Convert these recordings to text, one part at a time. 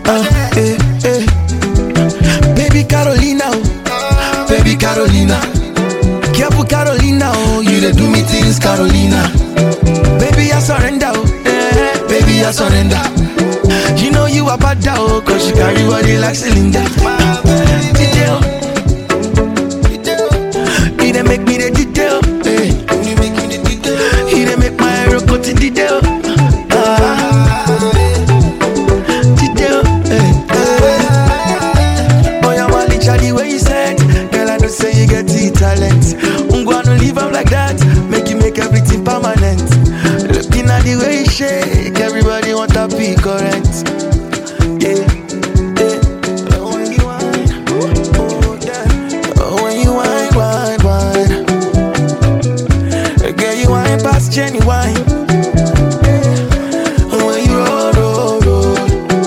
Uh, eh, eh. Baby Carolina, oh. baby Carolina. Careful Carolina, oh, you dey do me things, Carolina. Baby, I surrender, oh, eh, baby, I surrender. You know you are bad, oh, cause you carry body like cylinder. Detail, he dey make me the detail, eh. He dey make my hero go to detail. Ah, detail, eh. Oh, yeah, Mali, the way you said, girl, I know say you get the talent. I'm gonna leave up like that, make you make everything permanent. Looking at the way you shake, everybody want to be correct. Yeah, yeah. Oh, when you whine, oh, yeah. Oh, when you whine, whine, whine. Girl, you whine past Jenny wine. Oh, when you roll, roll, roll.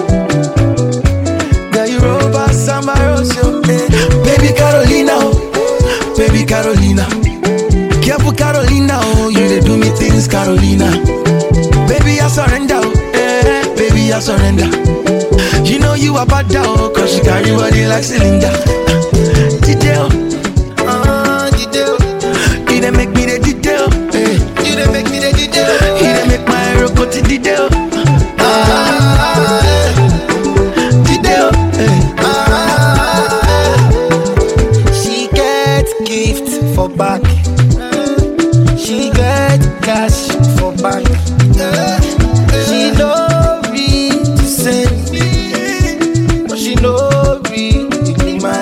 Girl, you roll past Samba Rosso, eh. Baby Carolina, oh, baby Carolina. Careful Carolina, oh, you dey do me things, Carolina. Baby, I surrender, oh, eh, baby, I surrender. You know you are bad, oh, cause you carry body like cylinder. Detail, Ah, detail. he dey make me the detail, eh. You dey make me the detail. He dey make my hero go to detail, Ah, eh, detail, eh. ah, eh. She get gift for back. She get cash for bank. She no read to send, but she no read the man.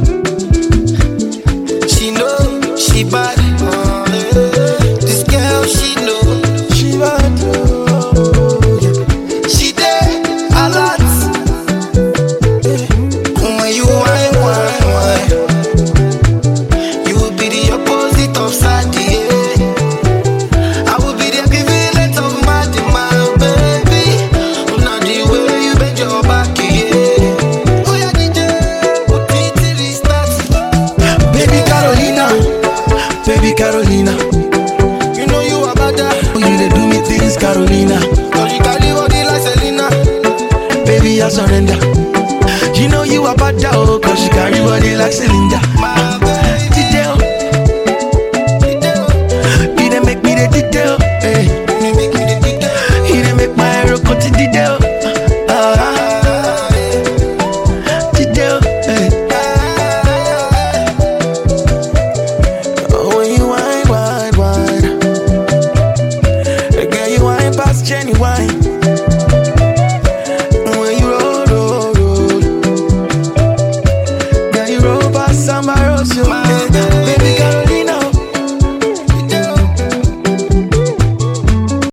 She know she bad. This girl she know She bad, oh, yeah. she dey alert. When you whine, whine, whine, you will be the opposite of sad. Yeah. I will be the equivalent of mad, my baby. Not the way you bend your back, yeah. Oh yeah, DJ, put it till it starts. Baby Carolina, baby Carolina. You know you are better. Oh, you dey do me things, Carolina. Cause you carry body like Selena. Baby, I surrender. You know you are bad, oh, cause you carry body like cylinder. My baby. Detail, he dey make me the detail, eh. You make me the detail. He dey make my hero go to detail. Ah, detail, eh. Oh, when you whine, whine, whine. Girl, you whine past Jenny wine. When you roll, roll, roll. Girl, you roll past Samba Rosso. My baby.